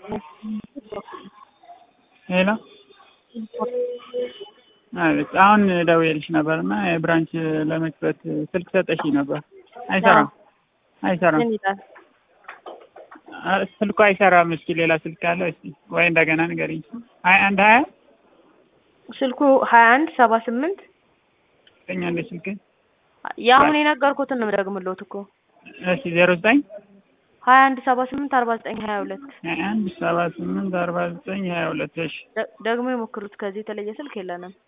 ሄሎ አቤት አሁን ደውዬልሽ ነበር እና የብራንች ለመክፈት ስልክ ሰጠሽኝ ነበር። አይሰራም አይሰራም ምን ይላል? አ- ስልኩ አይሰራም። እስኪ ሌላ ስልክ አለ እስኪ ወይ እንደገና ንገሪኝ። ሀያ አንድ ሀያ ስልኩ ሀያ አንድ ሰባ ስምንት ዘጠኝ አንድ ስልክ የአሁን የነገርኩትን ነው የምደግምልዎት እኮ እሺ ዜሮ ዘጠኝ ሀያ አንድ ሰባ ስምንት አርባ ዘጠኝ ሀያ ሁለት ሀያ አንድ ሰባ ስምንት አርባ ዘጠኝ ሀያ ሁለት እሺ ደ- ደግሞ የሞክሩት ከዚህ የተለየ ስልክ የለንም።